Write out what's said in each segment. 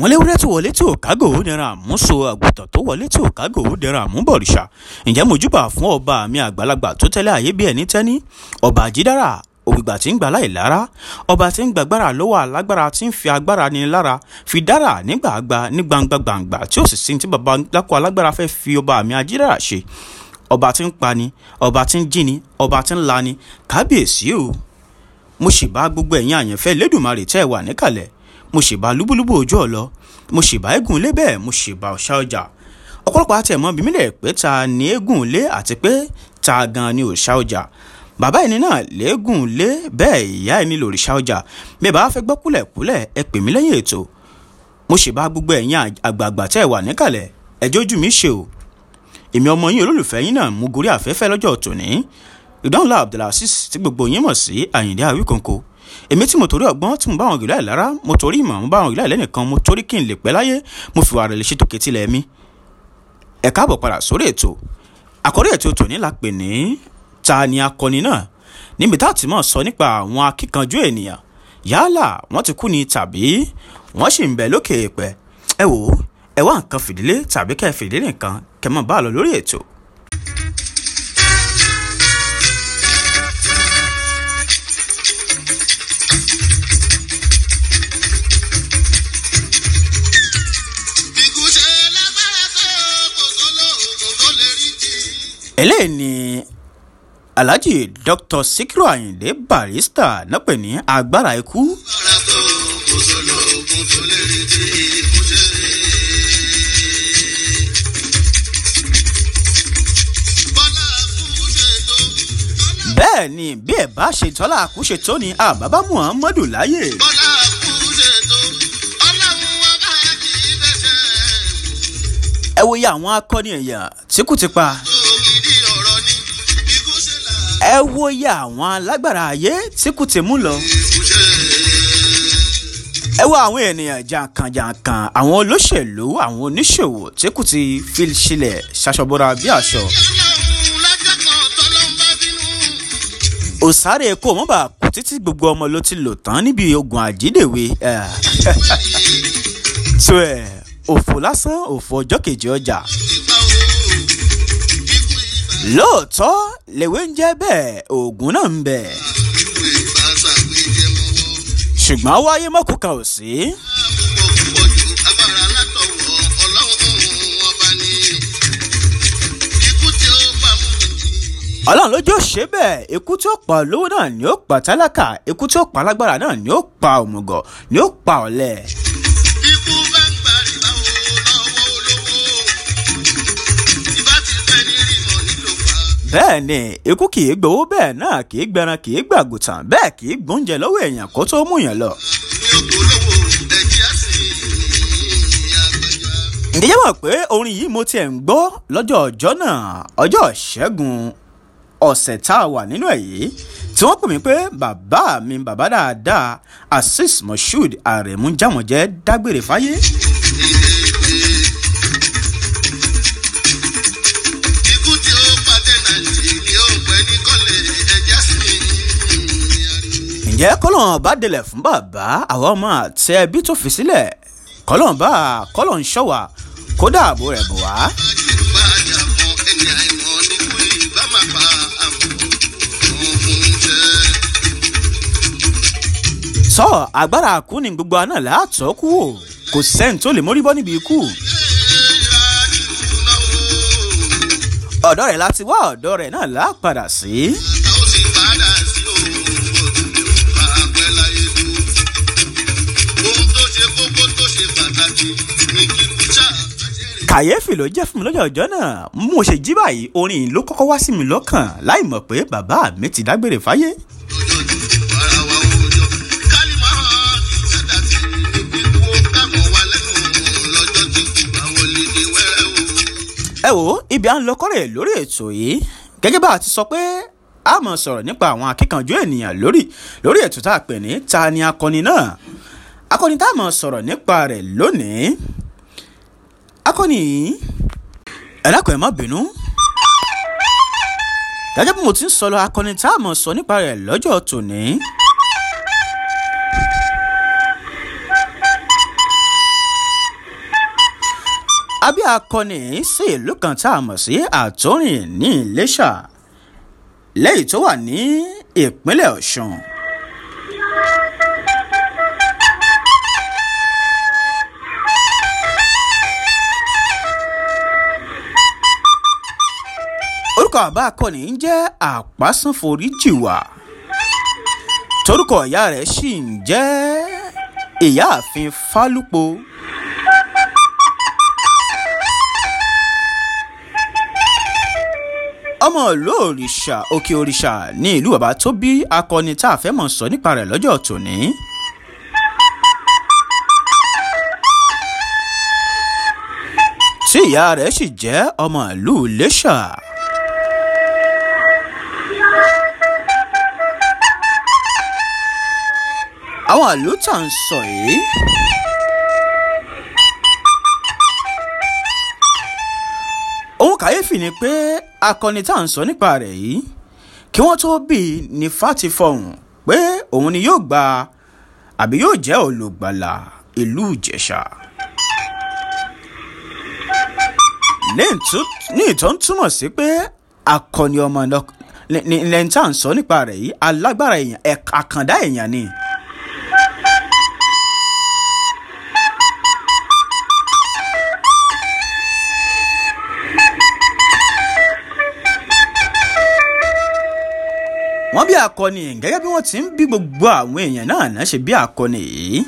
wọ́n léwúrẹ́ tó wọlé tí ò kágò ó dẹran àmúso àgùntàn tó wọlé tí ò kágò ó dẹran àmúbọ̀rìṣà ǹjẹ́ mojúbà fún ọba mi àgbàlagbà tó tẹ́lẹ̀ ayé bí ẹni tẹ́ni ọba àjídára ògbìgbà tí ń gbà láì lára ọba tí ń gbàgbára lọ́wọ́ alágbára tí ń fi agbára ní lára fi dára nígbà àgbà ní gbangba gbangba tí ó sì sí tí baba lákọ alágbára fẹ́ fi ọba mi àjídára ṣe ọba tí ń pani ọba tí ń jíni ọba tí ń lani kábíyèsí o mo sì bá gbogbo ẹ̀yin àyànfẹ́ lẹ́dùnmarè tẹ́ ẹ wà níkàlẹ̀ mo sì bá lúbúlúbú ojú ọ̀lọ́ mo sì bá eégún ilé bẹ́ẹ̀ mo sì bá ọ̀ṣà ọjà ọ̀pọ̀lọpọ̀ àti ẹ̀mọ́ bí mílẹ̀ pé ta ni eégún ilé àti pé ta gan ni òòṣà ọjà bàbá ẹni náà léégún ilé bẹ́ẹ̀ ìyá ẹni lòrìṣà ọjà bí ẹ bá fẹ́ gbọ́ kúlẹ̀kúlẹ̀ ẹ pè mí lẹ́yìn ètò mo sì bá gbogbo ẹ̀yin àgbààgbà tẹ́ ẹ wà níkàlẹ̀ ẹjọ́ ojú mi ṣe o èmi ọmọ yín olólùfẹ́ yín náà mú gorí afẹ́fẹ́ lọ́jọ́ tòní ìdánwò abdulhasis tí gbogbo yín mọ̀ sí àyìndé àwíkòǹkò èmi tí mo torí ọgbọ́n tí mo bá àwọn gìlá ẹ̀ lára mo torí ìmọ̀ mo bá àwọn gìlá ẹ̀ lẹ́nìkan mo torí kí n lè pẹ́ láyé mo fi wàrà lè ṣètò kẹtìlẹ̀ mi. ẹ káàbọ̀ padà sórí ètò àkórí ètò tòní la pè ní ta ni akọni náà níbi tá a ti mọ̀ sọ nípa àwọn akíkanjú ènìyàn yálà wọ́n ti kú ni tàbí wọ́n sì ń bẹ lókè èèpẹ̀ ẹ wò ó ẹ wá nǹkan fìdílé tàbí kẹ́ fìdílé nǹkan kẹ́ mọ̀ bá a lọ lórí ètò. eléyìí ni alhaji dr sikiru ayinde barista náà pè ní agbára ikú. bẹ́ẹ̀ ni bí ẹ̀ bá ṣe tọ́lá àkúṣe tó ni àbábá muhammadu láyè. bọ́lá àkúṣe tó ọlọ́run wọn bá kì í bẹ́sẹ̀ ẹ wo iye àwọn akọni èèyàn tí kò ti pa. ògidì ọ̀rọ̀ ni ikú ṣe là ẹ wo iye àwọn alágbára ayé tí kò ti mú lọ. ikú ṣe. ẹ wo àwọn ènìyàn jàǹkànjàǹkàn àwọn olóṣèlú àwọn oníṣòwò tí kò ti fi sílẹ̀ ṣaṣọbọra bí aṣọ. ọlọ́run lájọ́ kan tọ́lọ́run bá bínú. òsáré kò mọ́ bá kú títí gbogbo ọmọ ló ti lò tán níbi ogun àjídèwe. ẹ̀. tó ẹ̀ òfò lásán òfò ọjọ́ kejì ọjà. ìgbà wo ikú ìgbà lóòótọ́ lèwe ń jẹ́ bẹ́ẹ̀ oògùn náà ń bẹ̀. ikú ìgbà ṣàgbéjẹ mọ́wọ́. ṣùgbọ́n wáyé mọ́kù kan ò sí. púpọ̀ púpọ̀ ju agbára látọ̀wọ̀ ọlọ́run ọba ni. ikú tí ó bá mú mi. ọlọ́run lójú ò ṣe bẹ́ẹ̀ ikú tí ó pa olówó náà ni ó pa tálákà ikú tí ó pa alágbára náà ni ó pa òmùgọ̀ ni ó pa ọ̀lẹ. ikú bá ń gbà rìbá wo lọ́wọ́ olówó. ìbá ti pẹ́ ní rímọ̀ nílò pa. bẹ́ẹ̀ ni ikú kì í gbowó bẹ́ẹ̀ náà kì í gbẹran kì í gbàgùtàn bẹ́ẹ̀ kì í gbóúnjẹ lọ́wọ́ èèyàn kó tó mú yàn lọ. ní ògbólówó ẹ̀jẹ̀ á sì àgbàjá. ǹjẹ́ yẹ́ mọ̀ pé orin yìí mo tiẹ̀ ń gbọ́ lọ́jọ́ ọjọ́ náà ọjọ́ ìṣẹ́gun ọ̀sẹ̀ tá a wà nínú ẹ̀ yìí tí wọ́n pè mí pé bàbá mi bàbá dáadáa azeez moshood aremu jámọ̀jẹ́ dágbére fáyé. ikú tí ó pàtẹ nàìjí ni ó ń pẹ́ ní kọ́lé ẹ̀jẹ̀ á sì ǹjẹ́ kọ́lọ́n bá délẹ̀ fún bàbá àwọn ọmọ àti ẹbí tó fi sílẹ̀ kọ́lọ́n bá kọ́lọ́n ṣọ́wà kó dáàbò rẹ̀ bò wá. bá jà mọ́ ẹni àìmọ̀ níkú ìgbà máa pa àmọ́ òun jẹ́. sọ agbára kú ni gbogbo àná látọ̀ kú o kò sẹ́ni tó lè mórí bọ́ níbi ikú. ọ̀dọ́ rẹ̀ láti wá ọ̀dọ́ rẹ̀ náà lá padà sí. kàyéfì ló jẹ́ fún mi lọ́jọ́ ọjọ́ náà mo ṣe jí báyìí orin yìí ló kọ́kọ́ wá sí mi lọ́kàn láì mọ̀ pé bàbá mi ti dágbére fáyé. ẹ wo ibi à ń lọ kọ́rẹ̀ lórí ètò yìí gẹ́gẹ́ bá a ti sọ pé a mọ̀ sọ̀rọ̀ nípa àwọn akíkanjú ènìyàn lórí lórí ètò tá a pè ní ta ni akọni náà akọni tá a mọ̀ sọ̀rọ̀ nípa rẹ̀ lónìí akọni yìí ẹ dákun ẹ má bínú gẹ́gẹ́ bí mo ti ń sọ lọ akọni tá a mọ̀ sọ nípa rẹ̀ lọ́jọ́ tòní. abí akọni sí ìlú kan tá a mọ̀ sí àtọ́rìn ní iléṣà lẹ́yìn tó wà ní ìpínlẹ̀ ọ̀ṣun. orúkọ àbá akọni ń jẹ́ àpásánforíjìwà torúkọ ìyá rẹ̀ sì ń jẹ́ ìyáàfin fálúpo. ọmọ ìlú òrìṣà òkè òrìṣà ní ìlú bàbá tó bí akọni tá a fẹ́ mọ̀ sọ nípa rẹ̀ lọ́jọ́ tòní. tí ìyá rẹ̀ sì jẹ́ ọmọ ìlú iléṣà. àwọn ìlú tá à ń sọ yìí. ohun kàyéfì ni pé akọni tá à ń sọ nípa rẹ̀ yìí kí wọ́n tó bí i ní fati fọhùn pé òun ni yóò gba àbí yóò jẹ́ olùgbàlà ìlú ìjẹ̀ṣà. ní ìtọ́ ń túmọ̀ sí pé akọni ọmọ lẹ́yìn tá à ń sọ nípa rẹ̀ yìí alágbára èèyàn àkàndá èèyàn ni. wọ́n bí akọni gẹ́gẹ́ bí wọ́n ti ń bí gbogbo àwọn èèyàn náà náà ṣe bí akọni yìí.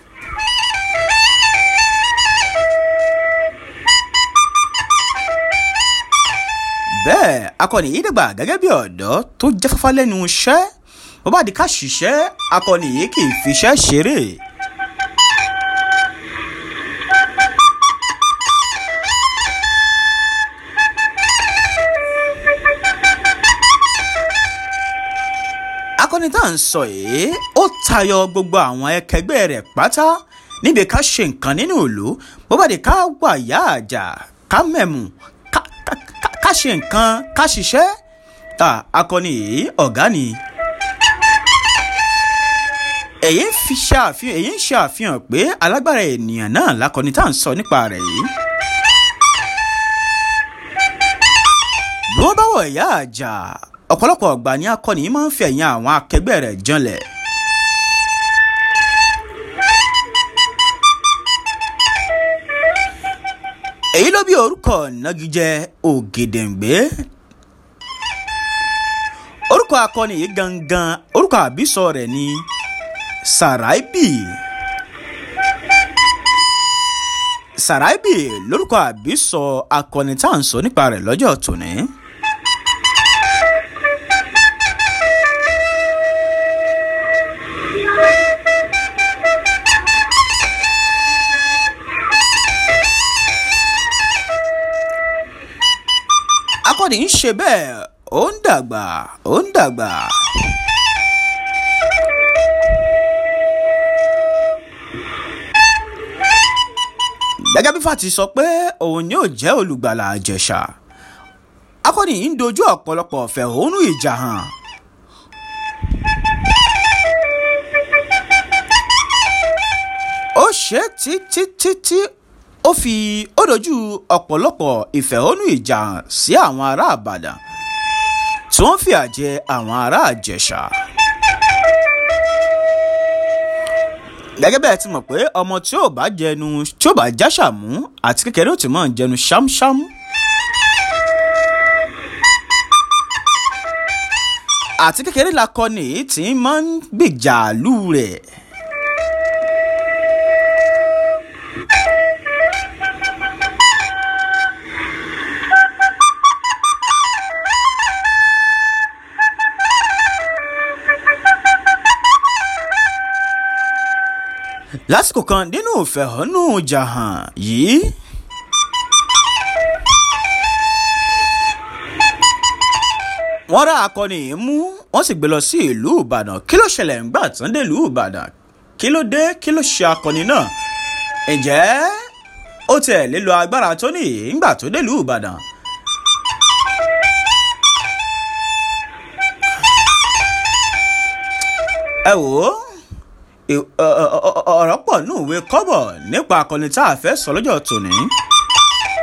bẹ́ẹ̀ akọni yìí dàgbà gẹ́gẹ́ bí ọ̀dọ́ tó jáfáfá lẹ́nu iṣẹ́ bó bá di ká ṣiṣẹ́ akọni yìí kì í fiṣẹ́ ṣeré. akọni tá à ń sọ yìí ó tayọ gbogbo àwọn ẹkẹgbẹ́ rẹ̀ pátá níbi ká ṣe nǹkan nínú ìlú bó bá di ká wà yá àjà ká mẹ̀mú ká ṣe nǹkan ká ṣiṣẹ́ akọni yìí ọ̀gá ni. èyí ń fi ṣàfihàn èyí ń ṣàfihàn pé alágbára ènìyàn náà lakọni tá à ń sọ nípa rẹ̀ yìí. bí wọ́n bá wọ̀ yá àjà ọ̀pọ̀lọpọ̀ ọ̀gbà ni akọni yìí máa ń fi ẹ̀yìn àwọn akẹgbẹ́ rẹ̀ janlẹ̀. èyí ló bí orúkọ nagijẹ ògèdèǹgbé orúkọ akọni yìí gangan orúkọ àbísọ rẹ̀ ni saraibi saraibi lórúkọ àbísọ akọni tá à ń sọ nípa rẹ̀ lọ́jọ́ tòní. akọni ń ṣe bẹ́ẹ̀ ó ń dàgbà ó ń dàgbà. gẹ́gẹ́ bí fati sọ pé òun yóò jẹ́ olùgbàlà àjẹsà akọni yìí ń dojú ọ̀pọ̀lọpọ̀ fẹ̀hónú ìjà hàn. ó ṣe títí títí ó fi ó dojú ọ̀pọ̀lọpọ̀ ìfẹ̀hónú ìjà hàn sí àwọn ará àbàdàn tí wọ́n fìyà jẹ àwọn ará àjẹsà. gẹ́gẹ́ bẹ́ẹ̀ ti mọ̀ pé ọmọ tí ò bá jẹnu tí ò bá jáṣà mú àti kékeré ó ti mọ̀ jẹnu ṣámṣám. àti kékeré la kọ́ ni tí máa ń gbèjà lù rẹ̀. lásìkò kan nínú ìfẹ̀hónú jàhàn yìí. wọ́n rá akọni yìí mú wọ́n sì gbé lọ sí ìlú ìbàdàn kí ló ṣẹlẹ̀ ńgbà tán dé ìlú ìbàdàn kí ló dé kí ló ṣe akọni náà ǹjẹ́ ó tiẹ̀ lílo agbára tó ní ìgbà tó dé ìlú ìbàdàn. ẹ wò ó ọ̀rọ̀ pọ̀ ní òwe kọ́bọ̀ nípa akọni tá a fẹ́ sọ lọ́jọ́ tòní.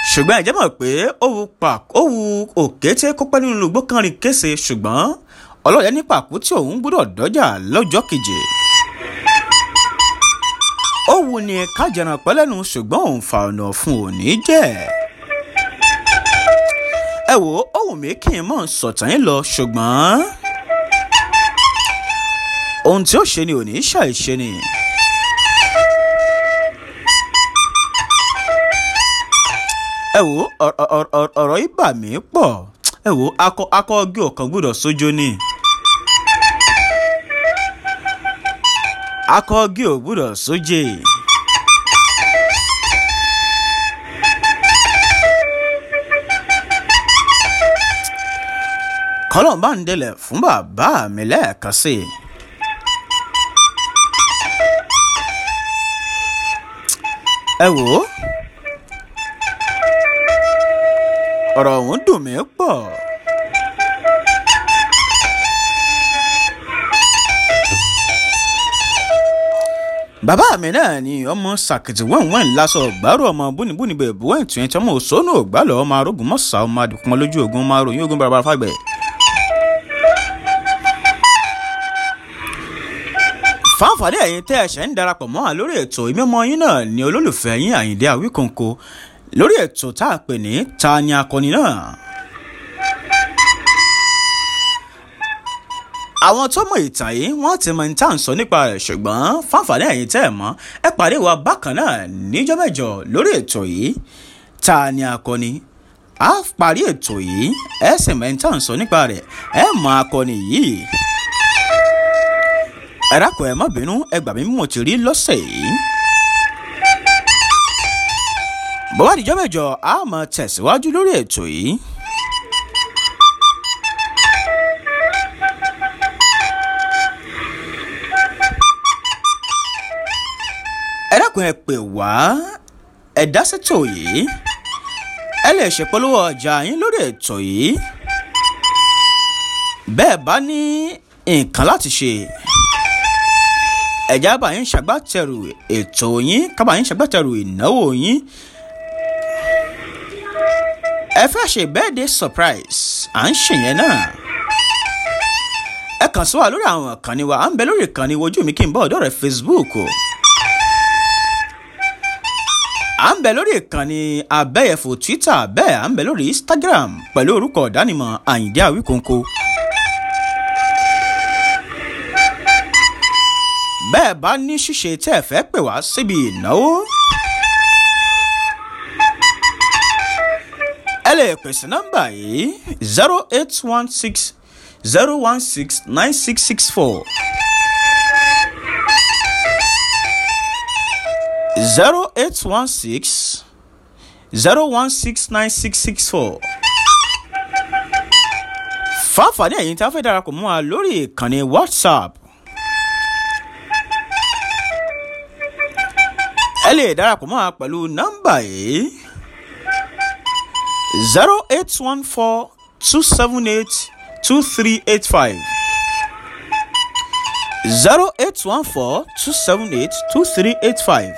ṣùgbọ́n ẹ̀jẹ̀ mọ̀ pé ó wu pa ó wu òkété kó pẹ́ nínú igbó kan rìn kése ṣùgbọ́n ọlọ́yẹ ní pàkú tí òun gbúdọ̀ dọ́jà lọ́jọ́ keje. ó wu ni kájẹran pẹ́lẹ́nu ṣùgbọ́n òun fa ọ̀nà fún òní jẹ́. ẹ wo ohun mi kì í mọ̀ sọ̀tàn yín lọ ṣùgbọ́n ohun tí ó ṣe ni òní ṣàìṣe ni. ẹ wo ọ̀rọ̀ yìí bà mí pọ̀ ẹ wo akọ akọ ọgẹ́ ọ̀kan gbọ́dọ̀ sójó ni. akọ ọgẹ́ ò gbọ́dọ̀ sójè. kọ́lọ̀ bá ń délẹ̀ fún bàbá mi lẹ́ẹ̀kan sí i. ẹ wò ó ọ̀rọ̀ ọ̀hún dùn mí pọ̀. bàbá mi náà ni ọmọ sàkìtì wẹ́ǹwẹ́ǹ lásọ gbàrú ọmọ búnibúni bẹ̀bù wẹ́ǹ tún ẹ̀tí ọmọ òṣónú ògbálọ̀ ọmọ arógun mọ́sà ọmọ adùnkùn lójú ogun ọmọ aróyìn ogun bàbá fàgbẹ̀. fáǹfààní ẹ̀yin tẹ́ ẹ̀ṣẹ̀ ń darapọ̀ mọ́ wa lórí ètò ìmọ̀mọ́ yín náà ni olólùfẹ́ yín àyíndé àwíkòǹkò lórí ètò tá a pè ní ta ni akọni náà. àwọn tó mọ ìtàn yìí wọ́n ti mọ ìtàn sọ nípa rẹ̀ ṣùgbọ́n fáǹfààní ẹ̀yin tẹ́ ẹ̀ mọ́ ẹ pàdé wa bákan náà níjọ́ mẹ́jọ lórí ètò yìí ta ni akọni a parí ètò yìí ẹ sì mọ ìtàn sọ nípa rẹ̀ ẹ mọ akọni yìí ẹ dákun ẹ má bínú ẹ gbà mí mo ti rí lọ́sẹ̀ yìí. bọ́wá àdìjọ́ mẹ́jọ a máa tẹ̀síwájú lórí ètò yìí. ẹ dákun ẹ pè wá ẹ dá sẹ́tò yìí ẹ lè ṣèpolówó ọjà yín lórí ètò yìí bẹ́ẹ̀ bá ní nǹkan láti ṣe ẹ̀já bá yín ṣàgbátẹrù ètò yín kábà yín ṣàgbátẹrù ìnáwó yín ẹ fẹ́ ṣe birthday surprise à ń ṣèyẹn náà ẹ kàn sí wa lórí àwọn ìkànnì wa à ń bẹ lórí ìkànnì ojú mi kí n bọ́ ọ̀dọ́ rẹ̀ facebook o à ń bẹ lórí ìkànnì abẹ́yẹfò twitter bẹ́ẹ̀ à ń bẹ lórí instagram pẹ̀lú orúkọ ìdánimọ̀ àyíndé àwíkóńkó. bẹ́ẹ̀ bá ní ṣíṣe tẹ́ ẹ fẹ́ pè wá síbi ìnáwó. ẹ lè pèsè nọ́mbà yìí zero eight one six zero one six nine six six four zero eight one six zero one six nine six six four fáfàní ẹ̀yin tí a fẹ́ darapọ̀ mọ́ wa lórí ìkànnì whatsapp ẹ lè darapọ̀ mọ́ wa pẹ̀lú nọ́mbà yìí zero eight one four two seven eight two three eight five zero eight one four two seven eight two three eight five.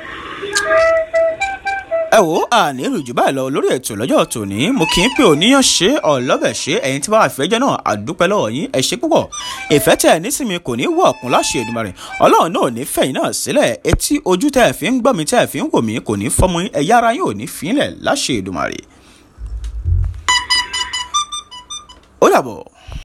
ẹ wo àní ìrìjù báyìí lọ lórí ètò lọ́jọ́ tòní mo kì í pé òníyàn ṣe ọ̀lọ́bẹ̀ ṣe ẹ̀yin tí bá wà fẹ́jọ́ náà àdúpẹ́ lọ́wọ́ yín ẹ ṣe púpọ̀ ìfẹ́ tẹ̀ ẹ́ nísìnyí kò ní wọ̀ ọ̀kun láṣẹ Èdùmàrè ọlọ́run náà ò ní fẹ̀yìn náà sílẹ̀ etí ojú tẹ̀ ẹ̀ fi ń gbọ́ mi tẹ̀ ẹ̀ fi ń wò mí kò ní fọ́mọ yín ẹ̀yà ara yín ò ní fílẹ̀ láṣẹ Èdùmàrè. ó dàbọ̀.